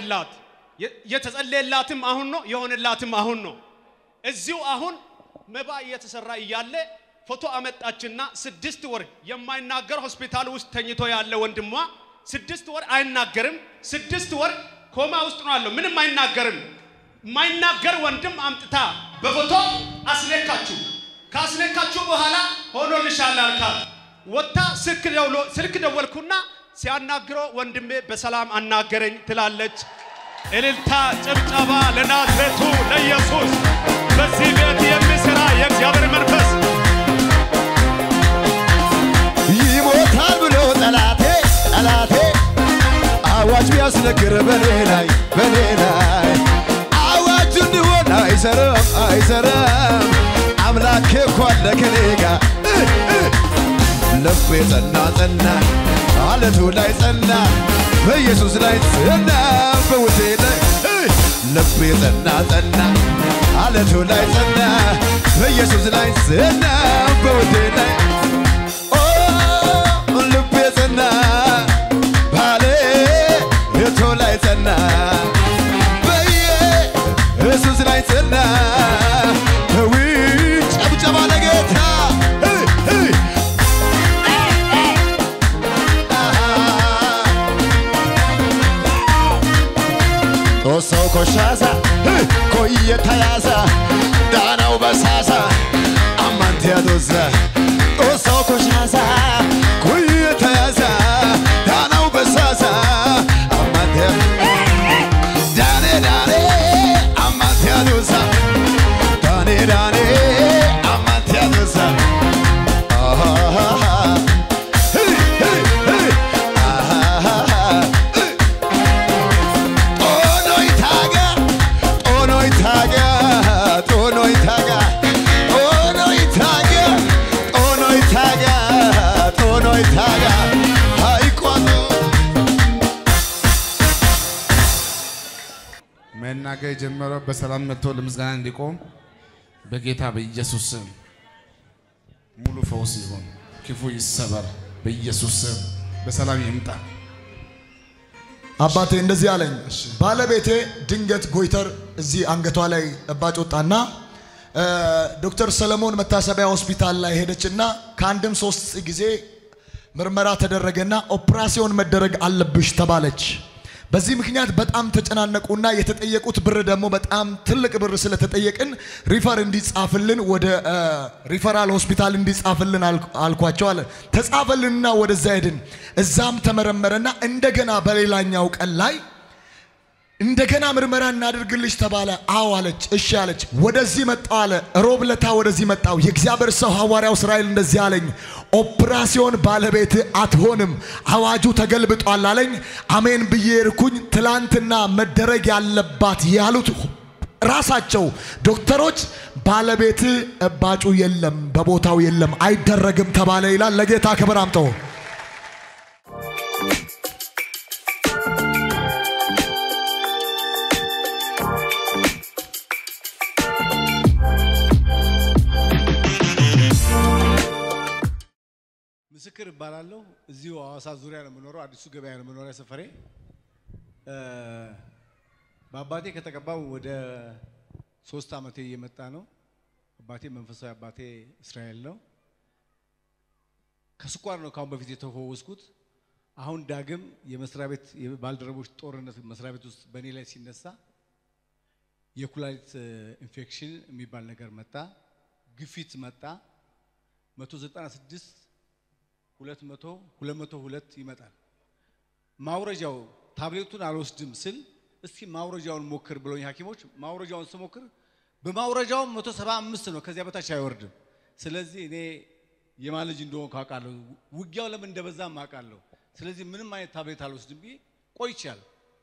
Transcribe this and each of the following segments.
የሆነላት የተጸለየላትም አሁን ነው የሆነላትም አሁን ነው። እዚሁ አሁን መባ እየተሰራ እያለ ፎቶ አመጣችና ስድስት ወር የማይናገር ሆስፒታል ውስጥ ተኝቶ ያለ ወንድሟ ስድስት ወር አይናገርም። ስድስት ወር ኮማ ውስጥ ነው ያለው፣ ምንም አይናገርም። የማይናገር ወንድም አምጥታ በፎቶ አስነካችሁ። ካስነካችሁ በኋላ ሆኖልሻል አልካት። ወጥታ ስልክ ደወልኩና ሲያናግረው ወንድሜ በሰላም አናገረኝ ትላለች። እልልታ፣ ጭብጨባ ለናዝሬቱ ለኢየሱስ። በዚህ ቤት የሚሰራ የእግዚአብሔር መንፈስ ይሞታል ብሎ ጠላቴ ጠላቴ አዋጅ ቢያስነግር በኔ ላይ በኔ ላይ አዋጅ እንዲሆን አይሰራም አይሰራም አምላኬ እኮ አለ ከኔ ጋር ልቤ ጸና ጸና አለቱ ላይ ጸና በኢየሱስ ላይ ጸና በውቴ ላይ ልቤ ጸና ጸና አለቱ ላይ ጸና በኢየሱስ ላይ ጸና በውቴ ላይ ኦ ልቤ ጸና ባሌ የቶ ላይ ጸና በኢየሱስ ላይ ጸና ዊ ጨብጨባ ለጌታ ጦሰው ኮሻሳ ኮየተያሳ ዳናው በሳሳ አማንቴ ያዶዛ ጦሰው ኮሻሳ ኮየተያሳ ዳናው በሳሳ አማንቴ ዳኔ ዳኔ አማንቴ ያዶዛ ዳኔ ዳኔ አማንቴ ያዶዛ መናገር የጀመረው በሰላም መጥቶ ለምስጋና እንዲቆም በጌታ በኢየሱስ ስም ሙሉ ፈውስ ይሁን፣ ክፉ ይሰበር፣ በኢየሱስ ስም በሰላም ይምጣ። አባቴ እንደዚህ አለኝ። ባለቤቴ ድንገት ጎይተር እዚህ አንገቷ ላይ እባጭ ወጣና እ፣ ዶክተር ሰለሞን መታሰቢያ ሆስፒታል ላይ ሄደችና ከአንድም ሶስት ጊዜ ምርመራ ተደረገና ኦፕራሲዮን መደረግ አለብሽ ተባለች። በዚህ ምክንያት በጣም ተጨናነቁና የተጠየቁት ብር ደግሞ በጣም ትልቅ ብር ስለተጠየቅን ሪፈር እንዲጻፍልን ወደ እ፣ ሪፈራል ሆስፒታል እንዲጻፍልን አልኩ- አልኳቸው አለ። ተጻፈልንና ወደዛ ሄድን። እዛም ተመረመረና እንደገና በሌላኛው ቀን ላይ እንደገና ምርመራ እናድርግልሽ ተባለ። አዎ አለች። እሺ አለች። ወደዚህ መጣው አለ። ሮብ ለታ ወደዚህ መጣው። የእግዚአብሔር ሰው ሐዋርያው እስራኤል እንደዚህ አለኝ፣ ኦፕራሲዮን ባለቤት አትሆንም፣ አዋጁ ተገልብጧል አለኝ። አሜን ብዬ ርኩኝ። ትላንትና መደረግ ያለባት ያሉት ራሳቸው ዶክተሮች ባለቤት እባጩ የለም፣ በቦታው የለም፣ አይደረግም ተባለ ይላል። ለጌታ ክብር አምጠው። ምስክር እባላለሁ። እዚሁ ሐዋሳ ዙሪያ ነው የምኖረው። አዲሱ ገበያ ነው መኖሪያ ሰፈሬ። እ፣ በአባቴ ከተቀባው ወደ ሶስት ዓመቴ እየመጣ ነው። አባቴ መንፈሳዊ አባቴ እስራኤል ነው። ከስኳር ነው ካሁን በፊት የተፈወስኩት። አሁን ዳግም የመስሪያ ቤት የባልደረቦች ጦርነት መስሪያ ቤት ውስጥ በእኔ ላይ ሲነሳ የኩላሊት እ፣ ኢንፌክሽን የሚባል ነገር መጣ፣ ግፊት መጣ 196 ሁለት መቶ ሁለት መቶ ሁለት ይመጣል። ማውረጃው ታብሌቱን አልወስድም ስል እስኪ ማውረጃውን ሞክር ብሎኝ ሐኪሞች ማውረጃውን ስሞክር በማውረጃው 175 ነው፣ ከዚያ በታች አይወርድም። ስለዚህ እኔ የማን ልጅ እንደሆንኩ አውቃለሁ፣ ውጊያው ለምን እንደበዛም አውቃለሁ። ስለዚህ ምንም አይነት ታብሌት አልወስድም ብዬ ቆይቻለሁ።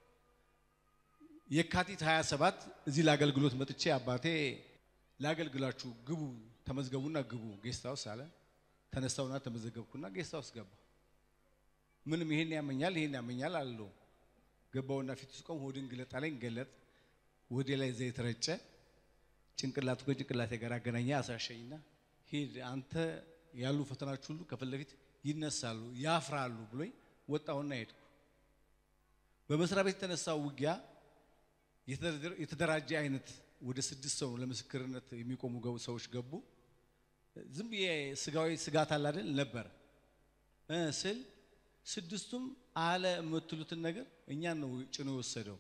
የካቲት 27 እዚህ ለአገልግሎት መጥቼ አባቴ ላገልግላችሁ ግቡ፣ ተመዝገቡና ግቡ ጌስት ሃውስ አለ። ተነሳውና ተመዘገብኩና ጌስት ሃውስ ገባ። ምንም ይሄን ያመኛል ይሄን ያመኛል አለው። ገባውና ፊት ውስጥ ቆም ሆድን ግለጥ አለኝ። ገለጥ ወዴ ላይ ዘይት ረጨ። ጭንቅላቱ ከጭንቅላቴ ጋር አገናኘ። አሳሸኝና ሂድ አንተ ያሉ ፈተናዎች ሁሉ ከፊት ለፊት ይነሳሉ ያፍራሉ ብሎኝ ወጣሁና ሄድኩ። በመስሪያ ቤት የተነሳው ውጊያ የተደረ- የተደራጀ አይነት ወደ ስድስት ሰው ለምስክርነት የሚቆሙ ገቡ ሰዎች ገቡ። ዝም ብዬ ስጋዊ ስጋት አለ አይደል ነበር እ ስል ስድስቱም አለ የምትሉትን ነገር እኛን ነው ጭኖ የወሰደው።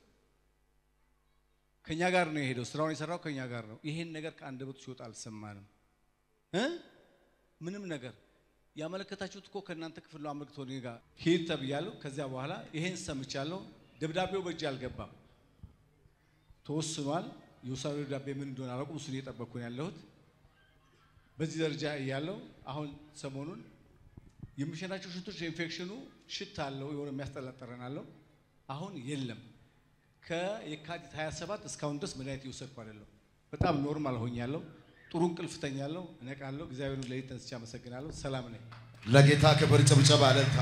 ከኛ ጋር ነው የሄደው። ስራውን የሰራው ከኛ ጋር ነው። ይሄን ነገር ከአንደበቱ ሲወጣ አልሰማንም እ ምንም ነገር ያመለከታችሁት እኮ ከእናንተ ክፍል ነው። አመልክቶ እኔ ጋር ሂድ ተብያለሁ። ከዚያ በኋላ ይሄን ሰምቻለሁ። ደብዳቤው በእጅ አልገባም፣ ተወስኗል። የውሳኔ ደብዳቤ ምን እንደሆነ አላውቅም። እሱን እየጠበቅኩ ነው ያለሁት። በዚህ ደረጃ እያለው አሁን ሰሞኑን የሚሸናቸው ሽቶች የኢንፌክሽኑ ሽታ አለው፣ የሆነ የሚያስጠላ ጠረን አለው። አሁን የለም። ከየካቲት 27 እስካሁን ድረስ መድኃኒት እየወሰድኩ አይደለም። በጣም ኖርማል ሆኛለሁ። ጥሩ እንቅልፍ ተኛለሁ፣ እነቃለሁ። እግዚአብሔርን ለሊት ተነስቼ አመሰግናለሁ። ሰላም ነኝ። ለጌታ ክብር ጭብጨባ እልልታ።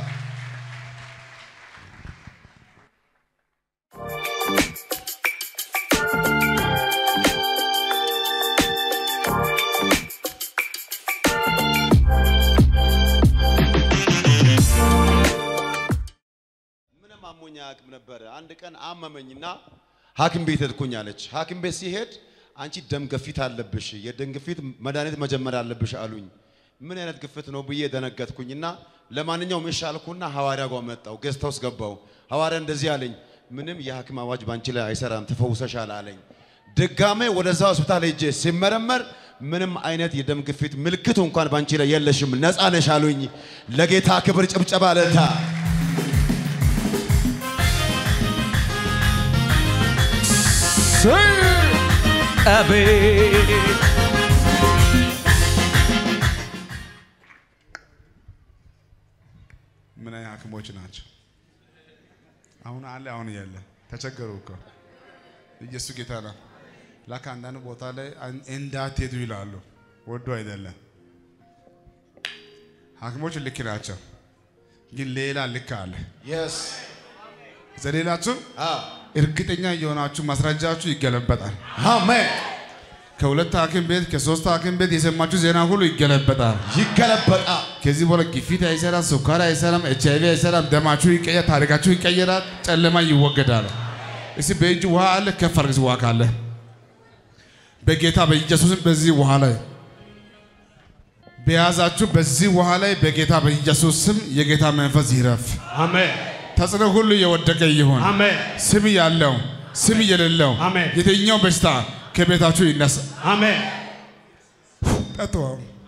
ምንም አሞኝ አያውቅም ነበረ። አንድ ቀን አመመኝና ሐኪም ቤት ሄድኩኝ አለች። ሐኪም ቤት ሲሄድ አንቺ ደም ግፊት አለብሽ፣ የደም ግፊት መድኃኒት መጀመር አለብሽ አሉኝ። ምን አይነት ግፊት ነው ብዬ ደነገጥኩኝና ለማንኛውም እሺ አልኩና ሐዋርያ ጋር መጣው። ጌስት ሃውስ ገባው። ሐዋርያ እንደዚህ አለኝ፣ ምንም የሐኪም አዋጅ ባንቺ ላይ አይሰራም፣ ተፈውሰሻል አለኝ። ድጋሜ ወደዛ ሆስፒታል ሄጄ ሲመረመር ምንም አይነት የደም ግፊት ምልክቱ እንኳን ባንቺ ላይ የለሽም፣ ነፃ ነሽ አሉኝ። ለጌታ ክብር ጭብጨባ እልልታ። አቤት ምን አይነት ሐኪሞች ናቸው? አሁን አለ አሁን እያለ ተቸገሩ እኮ ኢየሱስ ጌታ ነው። ላካ አንዳንድ ቦታ ላይ አን- እንዳትሄዱ ይላሉ። ወዶ አይደለም። ሐኪሞች ልክ ናቸው፣ ግን ሌላ ልክ አለ። የስ ዘሌላችሁ እርግጠኛ የሆናችሁ ማስረጃችሁ ይገለበጣል። አሜን። ከሁለት ሐኪም ቤት ከሶስት ሐኪም ቤት የሰማችሁ ዜና ሁሉ ይገለበጣል። ይገለበጣል። ከዚህ በኋላ ግፊት አይሰራም፣ ስኳር አይሰራም፣ ኤች አይቪ አይሰራም። ደማችሁ ይቀየር፣ ታሪካችሁ ይቀየራል፣ ጨለማ ይወገዳል። እስቲ በእጅ ውሃ አለ፣ ከፍ አድርግ ውሃ ካለ በጌታ በኢየሱስም በዚህ ውሃ ላይ በያዛችሁ በዚህ ውሃ ላይ በጌታ በኢየሱስ ስም የጌታ መንፈስ ይረፍ። አሜን ተጽዕኖ ሁሉ የወደቀ ይሁን። አሜን ስም ያለው ስም የሌለው አሜን። የትኛው በሽታ ከቤታችሁ ይነሳ። አሜን ጠጡ።